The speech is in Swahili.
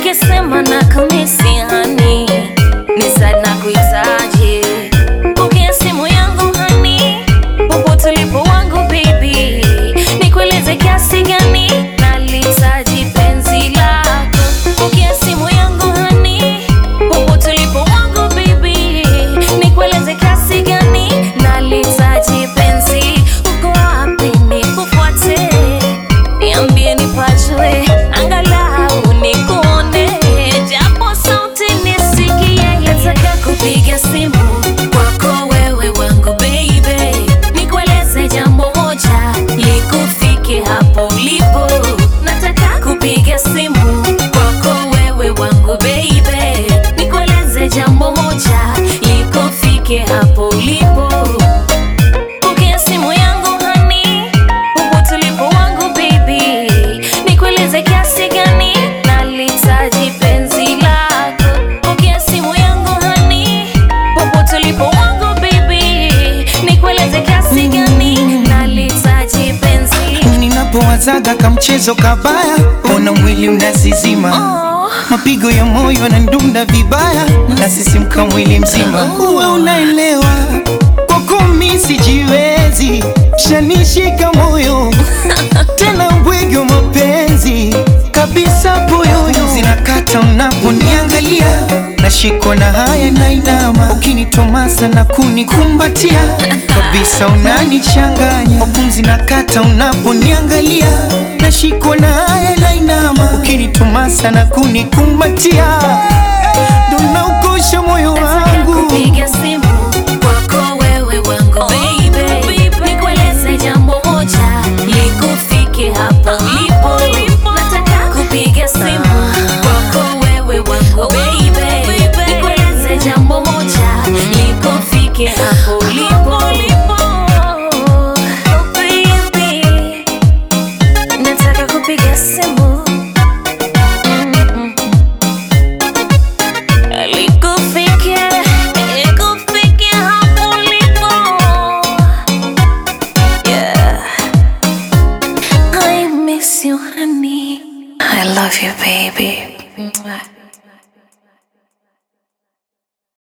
nikisema na kamisi hani ni sana kuitaje pokea simu yangu hani popote ulipo wangu baby nikueleze kiasi gani nalitaji penzi lako pokea simu yangu hani popote ulipo wangu baby nikueleze kiasi gani nalitaji penzi uko wapi nikufuate niambie nipajue angalau nikuone japo sauti nisikie nataka kupiga simu kwako wewe wangu baby nikueleze jambo moja likufike hapo ulipo nataka kupiga simu kwako wewe wangu baby nikueleze jambo moja likufike hapo ulipo Pokea simu yangu hani, popote ulipo wangu baby, nikueleze kiasi gani nalihitaji penzi lako. Pokea simu yangu hani, popote ulipo wangu baby, nikueleze kiasi gani nalihitaji penzi. Ninapowazaga kamchezo kabaya, ona mwili unazizima, Oh, mapigo ya moyo yanadunda vibaya, nasisimka mwili mzima. Uwe unaelewa kwako mi sijiwezi, shanishika moyo tena bwege wa mapenzi kabisa, poyoyo zinakata unaponiangalia, nashikwa na haya na inama, ukinitomasa na kunikumbatia kabisa, unanichanganya pumzi nakata unaponiangalia, nashikwa na haya na inama, ukinitomasa na kunikumbatia ndo naukosha moyo wangu kupiga simu kwako wewe wangu baby, nikueleze jambo moja likufike hapo ulipo. Nataka kupiga simu kwako wewe wangu baby, nikueleze jambo moja likufike hapo ulipo. Oh, baby, nataka kupiga simu Mm-mm. Likufike, likufike hapo ulipo. Yeah. I miss you, honey. I love you, baby. Mwah.